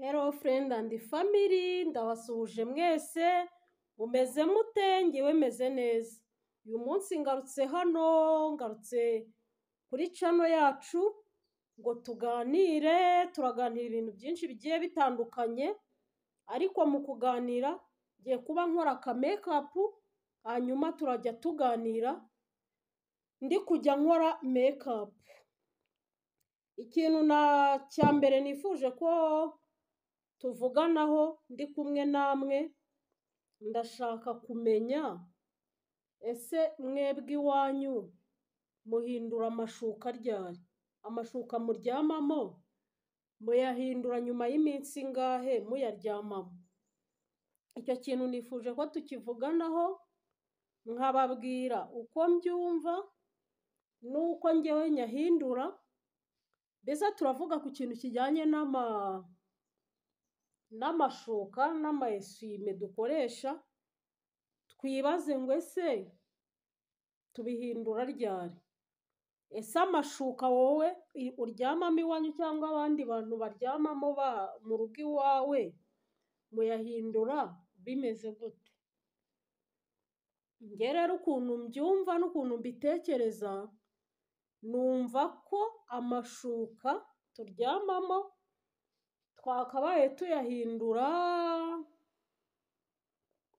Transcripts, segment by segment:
Hello friend and family, ndabasuhuje mwese, mumeze mute ngewe meze neza. Uyu munsi ngarutse hano, ngarutse kuri cano yacu ngo tuganire, turaganira ibintu byinshi bigiye bitandukanye, ariko mu kuganira ngiye kuba nkora aka make-up, hanyuma turajya tuganira, ndi kujya nkora make-up. Ikintu na cya mbere nifuje ko tuvuganaho ndi kumwe namwe, ndashaka kumenya ese mwebwe iwanyu muhindura amashuka ryari? Amashuka muryamamo muyahindura nyuma y'iminsi ingahe muyaryamamo? Icyo kintu nifuje ko tukivuganaho, nkababwira uko mbyumva n'uko ngewe nyahindura, mbese turavuga ku kintu kijyanye n'ama n'amashuka n'ama eswime dukoresha, twibaze ngo ese tubihindura ryari? Ese amashuka wowe i- uryamamo iwanyu cyangwa abandi bantu baryamamo ba mu rugo iwawe, muyahindura bimeze gute? Njye rero ukuntu mbyumva n'ukuntu mbitekereza, numva ko amashuka turyamamo twakabaye tuyahindura,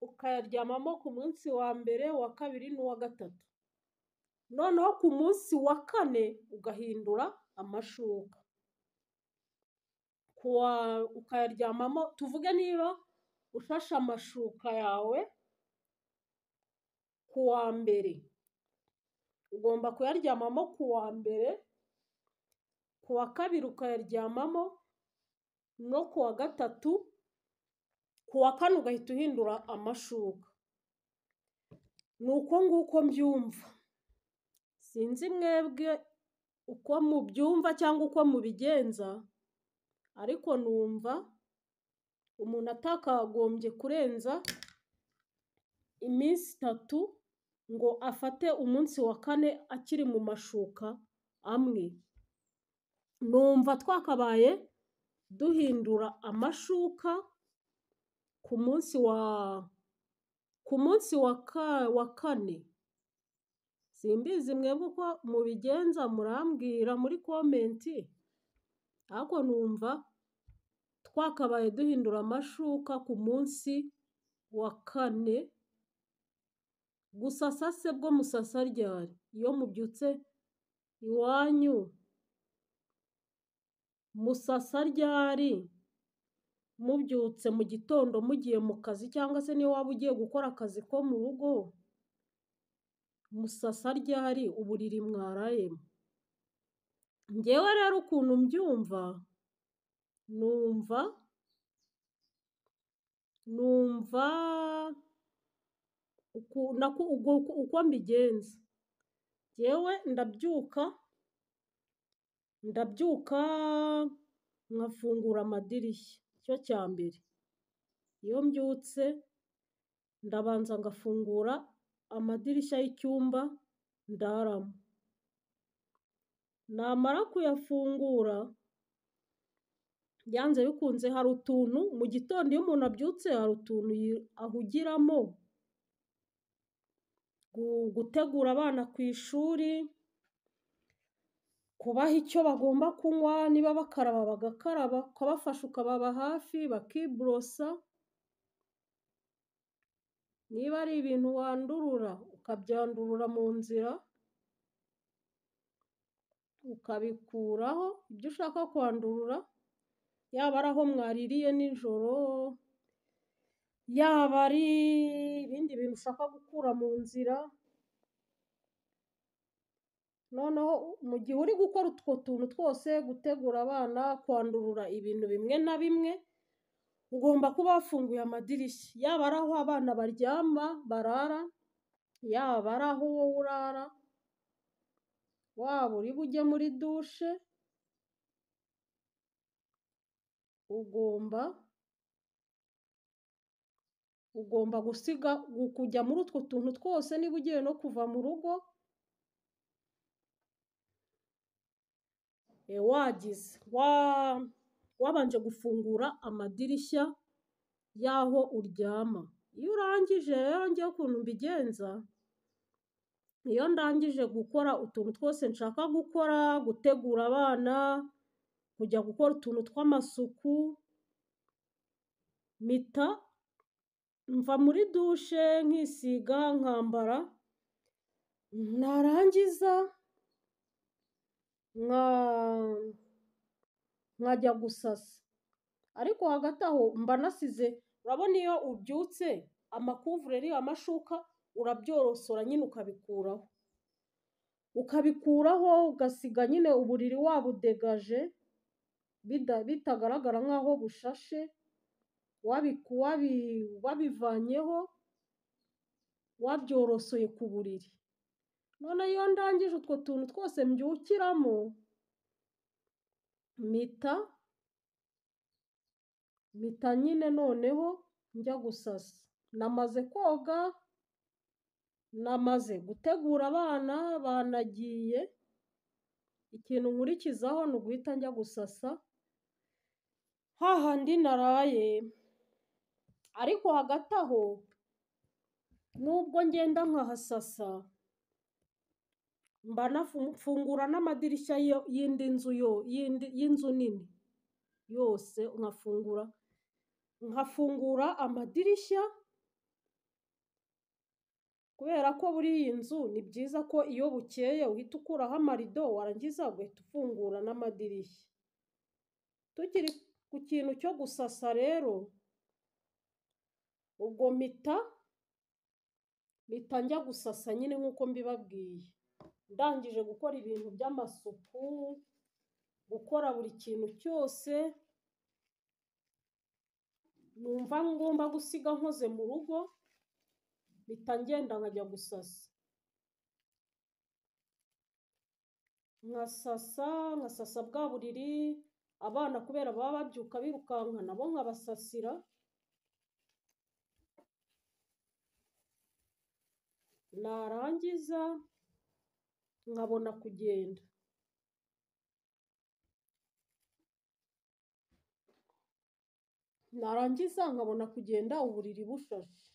ukayaryamamo ku munsi wa mbere, uwa kabiri n'uwa gatatu. Noneho ku munsi wa kane ugahindura amashuka. Kuwa ukayaryamamo, tuvuge niba ushashe amashuka yawe ku wa mbere, ugomba kuyaryamamo ku wa mbere, ku wa kabiri ukayaryamamo no ku wa gatatu, ku wa kane ugahita uhindura amashuka. Ni uko nguko mbyumva. Sinzi mwebwe uko mubyumva cyangwa uko mubigenza, ariko numva umuntu atakagombye kurenza iminsi itatu ngo afate umunsi wa kane akiri mu mashuka amwe. Numva twakabaye duhindura amashuka ku munsi wa ku munsi wa ka wa kane. Simbizi mwebwe uko mubigenza murambwira muri komenti, ariko numva twakabaye duhindura amashuka ku munsi wa kane, gusasa se bwo musasa ryari? Iyo mubyutse iwanyu musasa ryari? Mubyutse mu gitondo mugiye mu kazi cyangwa se niba waba ugiye gukora akazi ko mu rugo, musasa ryari uburiri mwarayemo? Njyewe rero ukuntu mbyumva, numva numva uku nako ubwo uko uko mbigenza. Njyewe ndabyuka, ndabyuka nkafungura amadirishya, icyo cya mbere. Iyo mbyutse ndabanza ngafungura amadirishya y'icyumba ndaramo. Namara kuyafungura, byanze bikunze hari utuntu mu gitondo iyo umuntu abyutse hari utuntu yi- ahugiramo, gu- gutegura abana ku ishuri, kubaha icyo bagomba kunywa, niba bakaraba bagakaraba, ukabafasha ukababa hafi bakiborosa, niba ari ibintu wandurura ukabyandurura mu nzira, ukabikuraho ibyo ushaka kwandurura, yaba ari aho mwaririye nijoro, yaba ari ibindi bintu ushaka gukura mu nzira, noneho mu gihe uri gukora utwo tuntu twose, gutegura abana, kwandurura ibintu bimwe na bimwe, ugomba kuba wafunguye amadirishya, yaba ari aho abana baryama barara, yaba ari aho wowe urara, waba uri bujye muri dushe, ugomba ugomba gusiga gu- kujya muri utwo tuntu twose niba ugiye no kuva mu rugo, e, wagize wa wabanje gufungura amadirishya y'aho uryama iyo urangije rero njyewe ukuntu mbigenza iyo ndangije gukora utuntu twose nshaka gukora gutegura abana kujya gukora utuntu tw'amasuku mpita mva muri dushe nkisiga nkambara narangiza nka- nkajya gusasa ariko hagati aho mba nasize urabona iyo ubyutse amakuvureri amashuka urabyorosora nyine ukabikuraho ukabikuraho ugasiga nyine uburiri wabudegaje bida- bitagaragara nk'aho bushashe wabiku- wabi- wabivanyeho wabyorosoye ku buriri none iyo ndangije utwo tuntu twose mbyukiramo mpita mpita nyine noneho njya gusasa namaze koga namaze gutegura abana banagiye ikintu nkurikizaho ni uguhita njya gusasa hahandi naraye ariko hagati aho nubwo ngenda nkahasasa mba nafu- mfungura n'amadirishya y'iyo- y'indi nzu yo y'indi y'inzu nini yose nkafungura nkafungura amadirishya kubera ko buri iyi nzu ni byiza ko iyo bukeye uhita ukuraho amarido warangiza ugahita ufungura n'amadirishya tukiri ku kintu cyo gusasa rero ubwo mpita mpita njya gusasa nyine nk'uko mbibabwiye ndangije gukora ibintu by'amasuku gukora buri kintu cyose numva ngomba gusiga nkoze mu rugo mpita ngenda nkajya gusasa nkasasa nkasasa bwa buriri abana kubera baba babyuka birukanka nabo nkabasasira narangiza nkabona kugenda narangiza nkabona kugenda uburiri bushashe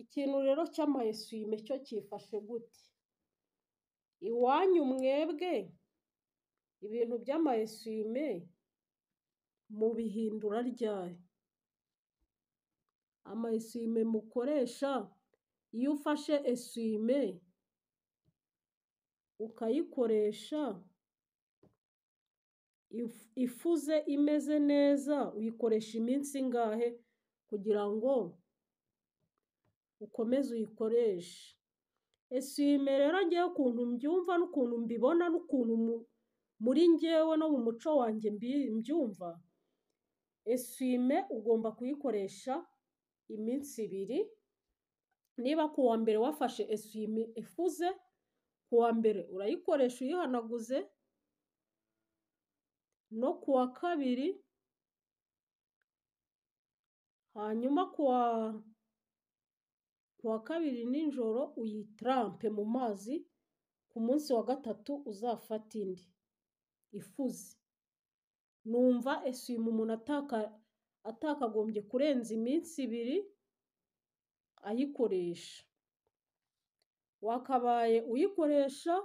ikintu rero cy'ama eswime cyo cyifashe gute iwanyu mwebwe ibintu by'ama eswime mubihindura ryari ama eswime mukoresha iyo ufashe eswime ukayikoresha if- ifuze imeze neza uyikoresha iminsi ingahe kugira ngo ukomeze uyikoreshe eswime rero ngewe ukuntu mbyumva n'ukuntu mbibona n'ukuntu mu- muri ngewe no mu muco wanjye mbi- mbyumva eswime ugomba kuyikoresha iminsi ibiri niba ku wa mbere wafashe eswime ifuze ku wa mbere urayikoresha uyihanaguze no ku wa kabiri hanyuma ku wa ku wa kabiri nijoro uyitarampe mu mazi ku munsi wa gatatu uzafate indi ifuze numva eswime umuntu ataka atakagombye kurenza iminsi ibiri ayikoresha wakabaye uyikoresha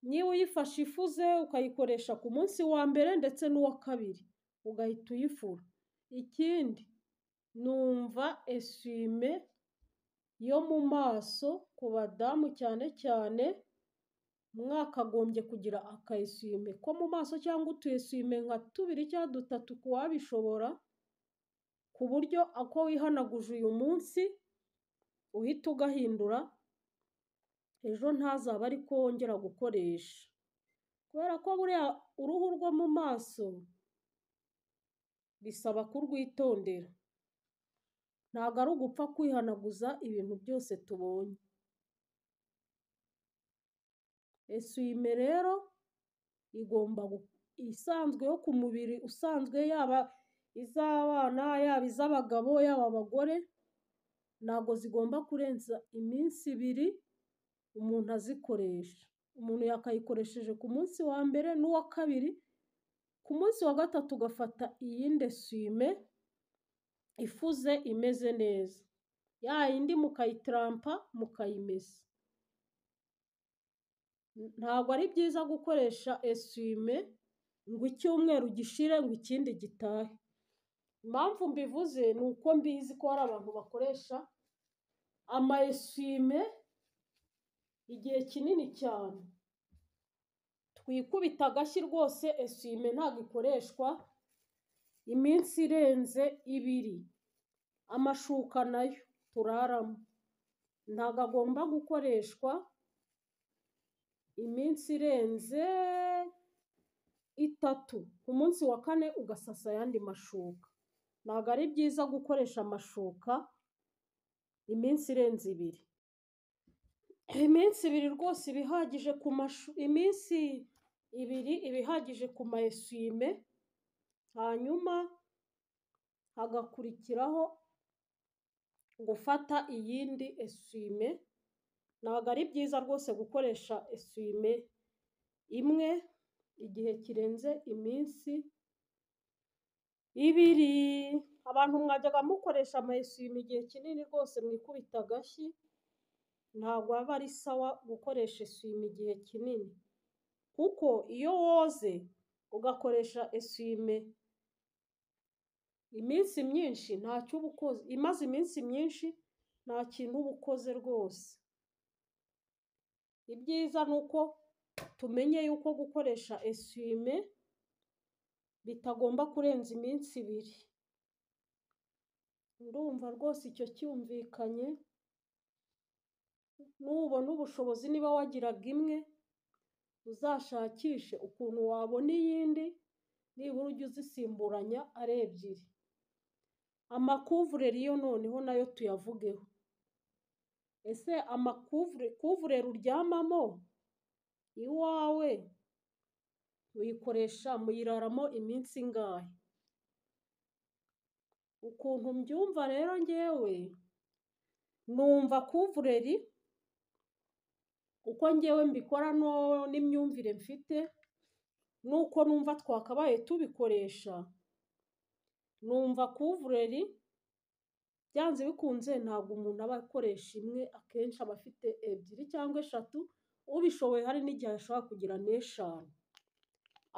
niba uyifashe ifuze ukayikoresha ku munsi wa mbere ndetse n'uwa kabiri ugahita uyifura ikindi numva eswime yo mu maso ku badamu cyane cyane mwakagombye kugira aka eswime ko mu maso cyangwa utu eswime nka tubiri cyangwa dutatu ku wabishobora ku buryo ako wihanaguje uyu munsi uhita ugahindura ejo ntazaba ari ko wongera gukoresha kubera ko buriya uruhu rwo mu maso bisaba kurwitondera ntabwo ari ugupfa kwihanaguza ibintu byose tubonye eswime rero igomba gu- isanzwe yo ku mubiri usanzwe yaba iz'abana yaba iz'abagabo yaba abagore ntabwo zigomba kurenza iminsi ibiri umuntu azikoresha umuntu yakayikoresheje ku munsi wa mbere n'uwa kabiri ku munsi wa gatatu ugafata iyindi esuwime ifuze imeze neza ya yindi mukayitirampa mukayimesa ntabwo ari byiza gukoresha esuwime ngo icyumweru gishire ngo ikindi gitahe impamvu mbivuze ni uko mbizi ko hari abantu bakoresha ama esuwime igihe kinini cyane twikubita agashyi rwose esuwime ntabwo ikoreshwa iminsi irenze ibiri amashuka nayo turaramo ntabwo agomba gukoreshwa iminsi irenze itatu ku munsi wa kane ugasasa ayandi mashuka ntabwo ari byiza gukoresha amashuka iminsi irenze ibiri iminsi ibiri rwose iba ihagije ku mashu iminsi ibiri iba ihagije ku ma esuwime hanyuma hagakurikiraho gufata iyindi esuwime ntabwo ari byiza rwose gukoresha esuwime imwe igihe kirenze iminsi ibiri abantu mwajyaga mukoresha ama esuwime igihe kinini rwose mwikubita agashyi ntabwo aba ari sawa gukoresha esuwime igihe kinini kuko iyo woze ugakoresha esuwime iminsi myinshi ntacyo uba ukoze imaze iminsi myinshi nta kintu uba ukoze rwose ibyiza ni uko tumenye yuko gukoresha esuwime bitagomba kurenza iminsi ibiri ndumva rwose icyo cyumvikanye nubona ubushobozi niba wagiraga imwe uzashakishe ukuntu wabona iyindi nibura ujye uzisimburanya ari ebyiri amakuvureri yo noneho nayo tuyavugeho ese amakuvureri uryamamo iwawe uyikoresha muyiraramo iminsi ingahe ukuntu mbyumva rero ngewe numva kuvureri uko ngewe mbikora n'imyumvire mfite nuko numva twakabaye tubikoresha numva kuvureri byanze bikunze ntabwo umuntu aba akoresha imwe akenshi aba afite ebyiri cyangwa eshatu ubishoboye hari n'igihe ashobora kugira n'eshanu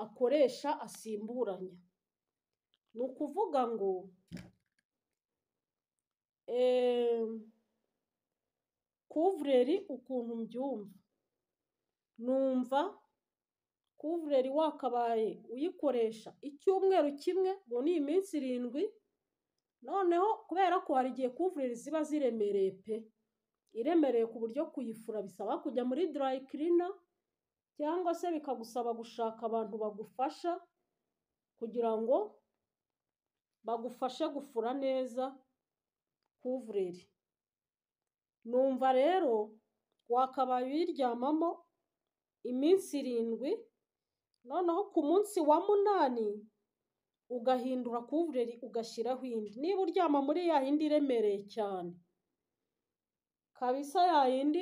akoresha asimburanya ni ukuvuga ngo kuvureri ukuntu mbyumva numva kuvureri wakabaye uyikoresha icyumweru kimwe ngo ni iminsi irindwi noneho kubera ko hari igihe kuvureri ziba ziremereye pe iremereye ku buryo kuyifura bisaba kujya muri dry cleaner cyangwa se bikagusaba gushaka abantu bagufasha kugira ngo bagufashe gufura neza kuvureri numva rero wakabaye uyiryamamo iminsi irindwi noneho ku munsi wa munani ugahindura kuvureri ugashyiraho indi niba uryama muri ya yindi iremereye cyane kabisa ya yindi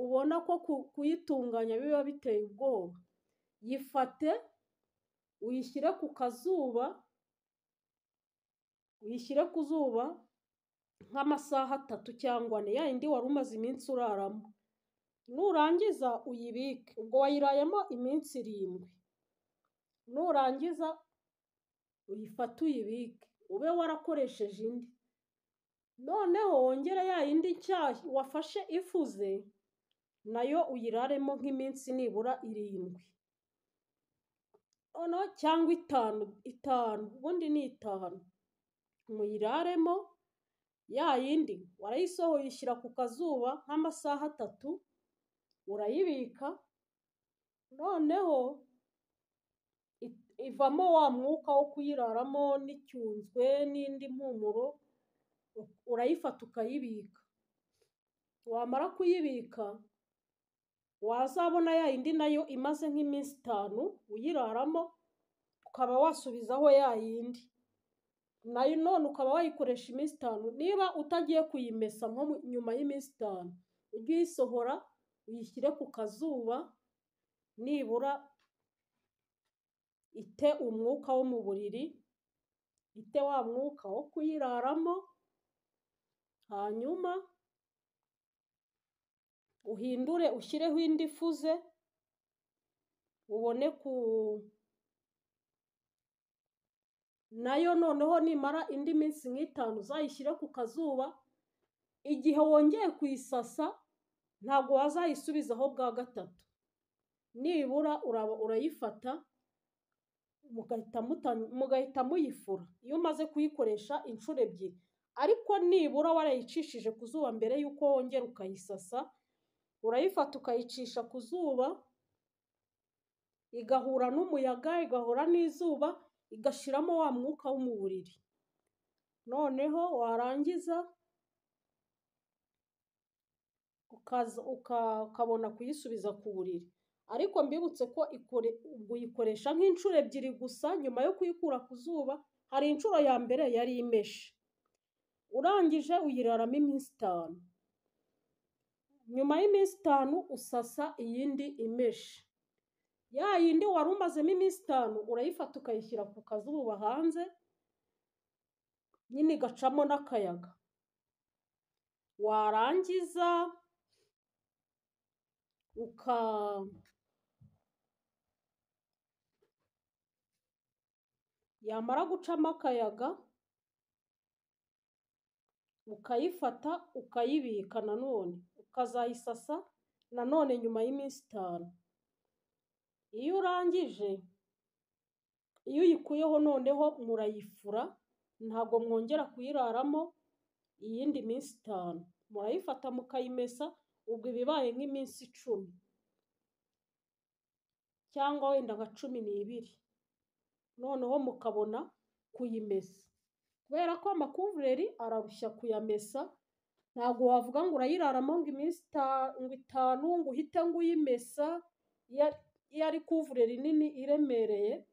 ubona ko kuyitunganya biba biteye ubwoba yifate uyishyire ku kazuba uyishyire ku zuba nk'amasaha atatu cyangwa ane ya yindi wari umaze iminsi uraramo nurangiza uyibike ubwo wayirayemo iminsi irindwi nurangiza uyifate uyibike ube warakoresheje indi noneho wongere ya yindi nshyashya wafashe ifuze nayo uyiraremo nk'iminsi nibura irindwi noneho cyangwa itanu itanu ubundi ni itanu muyiraremo ya yindi warayisohoye uyishyira ku kazuba nk'amasaha atatu urayibika noneho ivamo wa mwuka wo kuyiraramo n'icyunzwe n'indi mpumuro urayifata ukayibika wamara kuyibika wazabona ya yindi nayo imaze nk'iminsi itanu uyiraramo ukaba wasubizaho ya yindi nayo none ukaba wayikoresha iminsi itanu niba utagiye kuyimesa nko nyuma y'iminsi itanu ujye uyisohora uyishyire ku kazuba nibura ite umwuka wo mu buriri ite wa mwuka wo kuyiraramo hanyuma uhindure ushyireho indi ifuze ubone ku nayo noneho nimara indi minsi nk'itanu uzayishyire ku kazuba igihe wongeye kuyisasa ntabwo wazayisubizaho bwa gatatu nibura uraba urayifata mugahita muta- mugahita muyifura iyo umaze kuyikoresha inshuro ebyiri ariko nibura warayicishije ku zuba mbere y'uko wongera ukayisasa urayifata ukayicisha ku zuba igahura n'umuyaga igahura n'izuba igashiramo wa mwuka wo mu buriri noneho warangiza ukaza uka- ukabona kuyisubiza ku buriri ariko mbibutse ko ikore ubwo uyikoresha nk'inshuro ebyiri gusa nyuma yo kuyikura ku zuba hari inshuro ya mbere yari imeshe urangije uyiraramo iminsi itanu nyuma y'iminsi itanu usasa iyindi imeshe ya yindi wari umazemo iminsi itanu urayifata ukayishyira ku kazuba hanze nyine igacamo n'akayaga warangiza uka yamara gucamo akayaga ukayifata ukayibika nanone ukazayisasa nanone nyuma y'iminsi itanu iyo urangije iyo uyikuyeho noneho murayifura ntabwo mwongera kuyiraramo iyindi minsi itanu murayifata mukayimesa ubwo iba ibaye nk'iminsi icumi cyangwa wenda nka cumi n'ibiri noneho mukabona kuyimesa kubera ko amakuvureri ararushya kuyamesa ntabwo wavuga ngo urayiraramo ngo iminsi ita- ngo itanu ngo uhite ngo uyimesa iyo ari- iyo ari kuvureri nini iremereye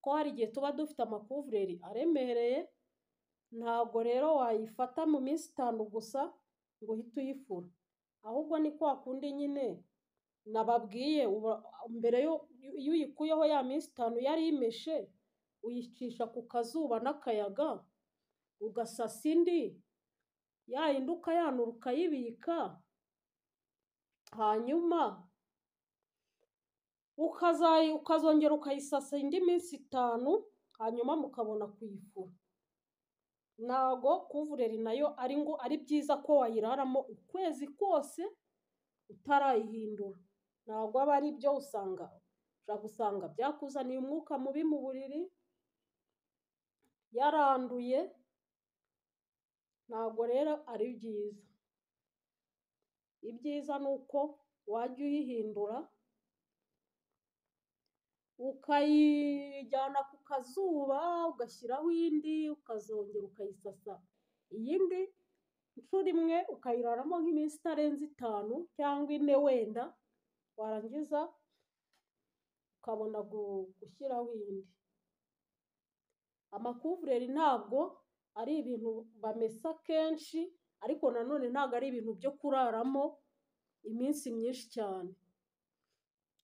ko hari igihe tuba dufite amakuvureri aremereye ntabwo rero wayifata mu minsi itanu gusa ngo uhite uyifura ahubwo ni kwa kundi nyine nababwiye uba- mbere yo iyo uyikuyeho ya minsi itanu yari imeshe uyicisha ku kazuba n'akayaga ugasasa indi ya yindi ukayanura ukayibika hanyuma ukazayi ukazongera ukayisasa indi minsi itanu hanyuma mukabona kuyifura ntago kuvureri nayo ari ngo ari byiza ko wayiraramo ukwezi kose utarayihindura ntabwo aba ari byo usanga ushobora gusanga byakuzaniye umwuka mubi mu buriri yaranduye ntabwo rero ari byiza ibyiza ni uko wajya uyihindura ukayijyana ku kazuba ugashyiraho indi ukazongera ukayisasa iyindi inshuro imwe ukayiraramo nk'iminsi itarenze itanu cyangwa ine wenda warangiza ukabona gu- gushyiraho iyindi amakuvureri ntabwo ari ibintu bamesa kenshi ariko nanone ntabwo ari ibintu byo kuraramo iminsi myinshi cyane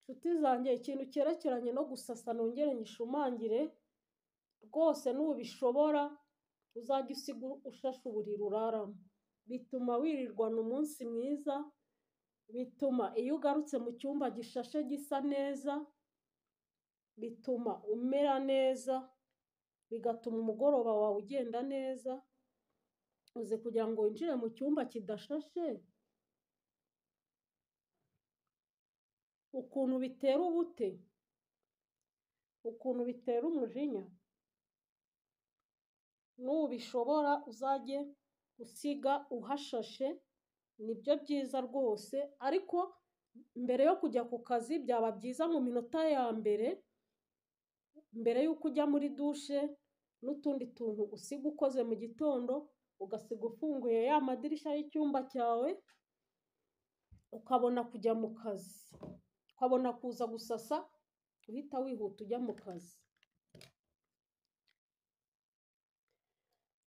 nshuti zanjye ikintu cyerekeranye no gusasa nongere nyishumangire rwose nubishobora uzajya usiga ushashe uburiri uraramo bituma wirirwana umunsi mwiza bituma iyo ugarutse mu cyumba gishashe gisa neza bituma umera neza bigatuma umugoroba wawe ugenda neza uze kugira ngo winjire mu cyumba kidashashe ukuntu bitera ubute ukuntu bitera umujinya nubishobora uzajye usiga uhashashe nibyo byiza rwose ariko mbere yo kujya ku kazi byaba byiza mu minota ya mbere mbere y'uko ujya muri dushe n'utundi tuntu usiga ukoze mu gitondo ugasiga ufunguye ya madirishya y'icyumba cyawe ukabona kujya mu kazi ukabona kuza gusasa uhita wihuta ujya mu kazi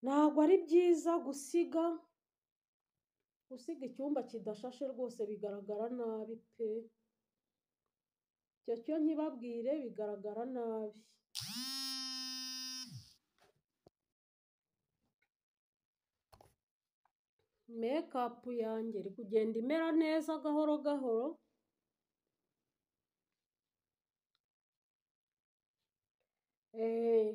ntabwo ari byiza gusiga gusiga icyumba kidashashe rwose bigaragara nabi pe icyo cyo ntibabwire bigaragara nabi mekapu yanjye iri kugenda imera neza gahoro gahoro Eh,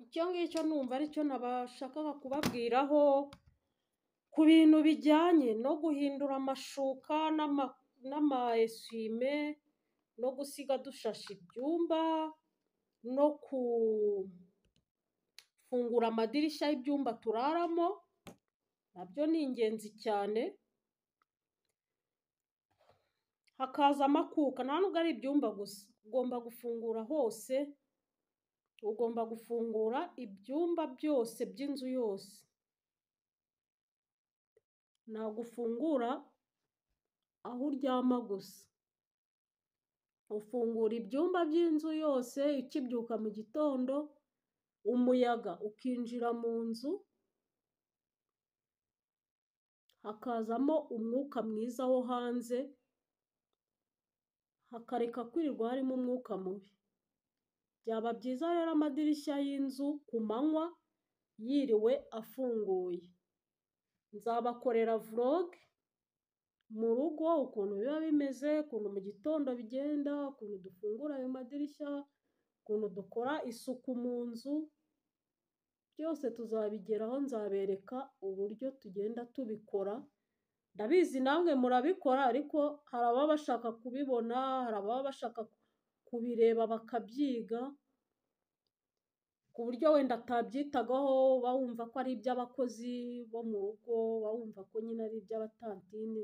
icyo ngicyo numva aricyo nabashakaga kubabwiraho ku bintu bijyanye no guhindura amashuka n'ama- n'ama eswime no gusiga dushashe ibyumba no gufungura amadirishya y'ibyumba turaramo nabyo ni ingenzi cyane hakaza amakuka nta nubwo ari ibyumba gusa ugomba gufungura hose ugomba gufungura ibyumba byose by'inzu yose ntabwo ufungura aho uryama gusa ufungura ibyumba by'inzu yose ukibyuka mu gitondo umuyaga ukinjira mu nzu hakazamo umwuka mwiza wo hanze hakareka kwirirwa harimo umwuka mubi byaba byiza rero amadirishya y'inzu ku manywa yiriwe afunguye nzabakorera vlog mu rugo ukuntu biba bimeze ukuntu mu gitondo bigenda ukuntu dufungura ayo madirishya ukuntu dukora isuku mu nzu byose tuzabigeraho nzabereka uburyo tugenda tubikora ndabizi namwe murabikora ariko hari ababa bashaka kubibona hari ababa bashaka kubireba bakabyiga ku buryo wenda atabyitagaho uba wumva ko ari iby'abakozi bo mu rugo uba wumva ko nyine ari iby'abatantine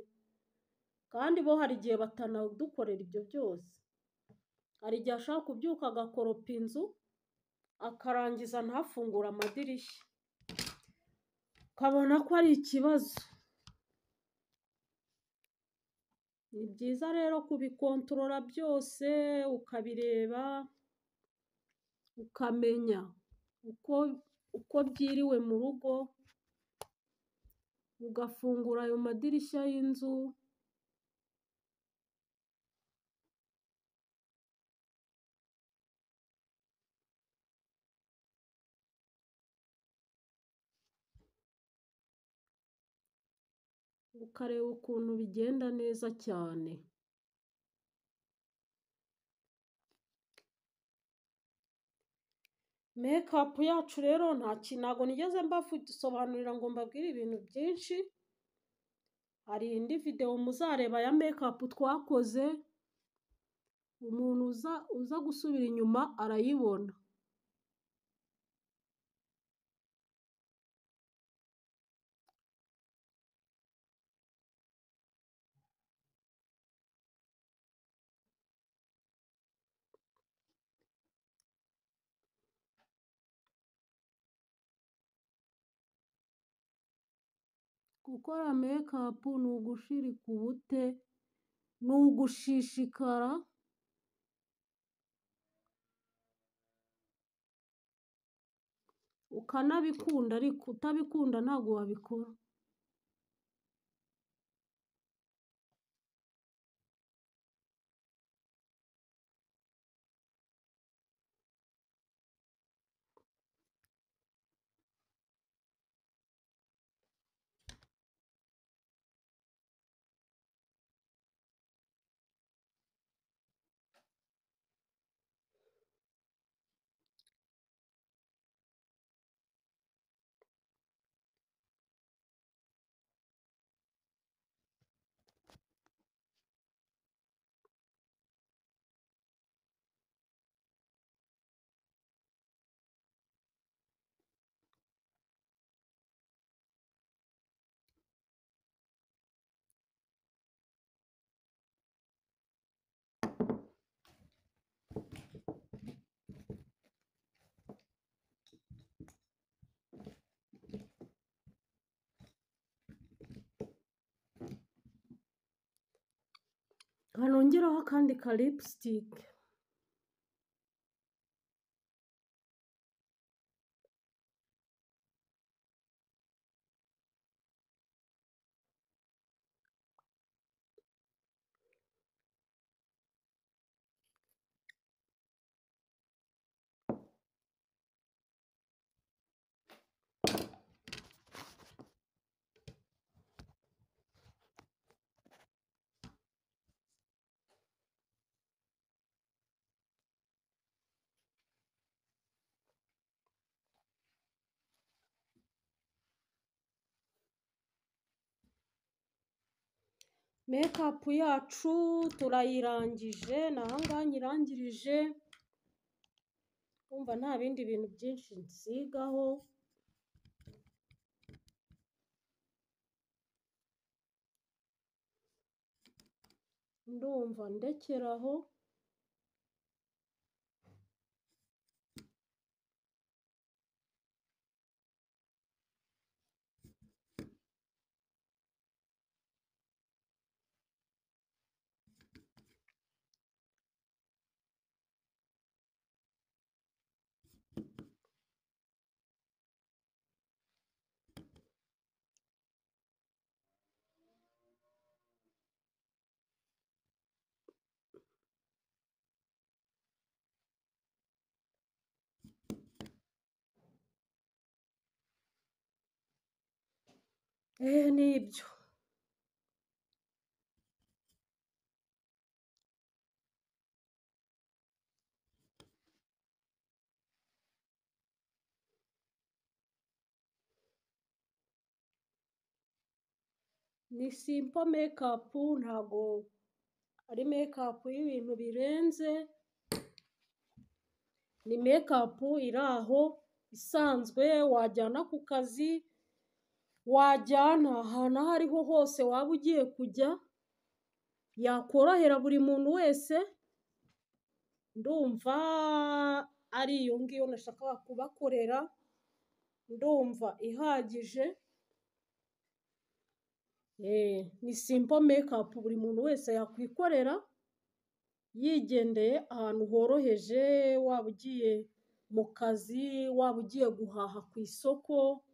kandi bo hari igihe batanadukorera ibyo byose hari igihe ashobora kubyuka agakoropa inzu akarangiza ntafungure amadirishya ukabona ko ari ikibazo ni byiza rero kubikontorora byose ukabireba ukamenya uko uko byiriwe mu rugo ugafungura ayo madirishya y'inzu ukareba ukuntu bigenda neza cyane mekapu yacu rero nta kintu ntabwo nigeze mbasobanurira ngo mbabwire ibintu byinshi hari indi videwo muzareba ya mekapu twakoze umuntu uza uza gusubira inyuma arayibona gukora mekapu ni ugushirika ubute ni ugushishikara ukanabikunda ariko utabikunda ntabwo wabikora nongeraho akandi ka lipsitike mekapu yacu turayirangije ni ahangaha nyirangirije kumva nta bindi bintu byinshi nsigaho ndumva ndekeraho eh nibyo ni simpo mekapu ntago ari mekapu y'ibintu birenze ni mekapu iri aho isanzwe wajyana ku kazi wajyana ahantu aho ariho hose waba ugiye kujya yakorohera buri muntu wese ndumva ari iyo ngiyo nashakaga kubakorera ndumva ihagije Eh, ni simple makeup buri muntu wese yakwikorera yigendeye ahantu horoheje waba ugiye mu kazi waba ugiye guhaha ku isoko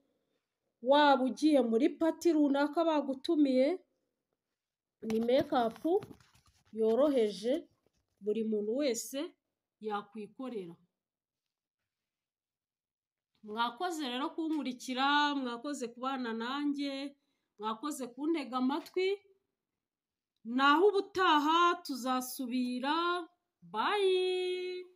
waba ugiye muri pati runaka bagutumiye ni mekapu yoroheje buri muntu wese yakwikorera mwakoze rero kunkurikira mwakoze kubana nanjye mwakoze kuntega amatwi naho ubutaha tuzasubira bayi